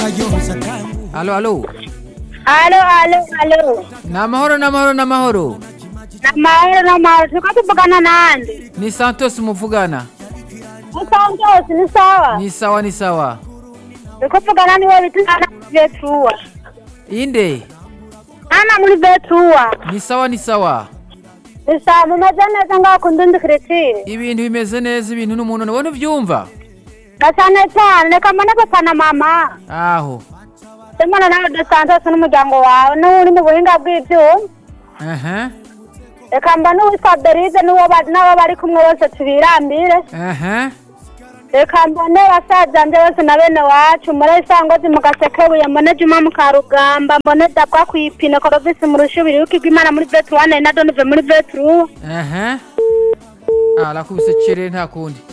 alo alo Alo, alo, alo. ni amahoro ni amahoro ni amahoro Namahoro, namahoro. Turiko tuvugana nande? ni santos muvugana Ni Santos, ni sawa? ni sawa ni sawa Turiko tuvugana niwe bita Ana muri Betuwa. inde Ana muri Betuwa. ni sawa ni sawa Ni sawa, mumeze neza ngaho ku Ndundi Kiritiri? ibintu bimeze neza ibintu n'umuntu nubona ubyumva Na cyane cyane, reka mbone papa na mama. aho Simona nawe de Santos n'umuryango wawe, n'uri mu buhinga bw'ivyuma. aha Reka mbone uwitwa Berize n'uwo ba- n'abo bari kumwe bose tubirambire. aha reka mbone basaza nje bose na bene wacu muri isangozi mu gasekebuye mbone juma mu karugamba mbone dabwa kwipine korovisi mu rushubiri w'ikigwa imana muri vetru wane na donive muri vetru aha arakubise cere nta kundi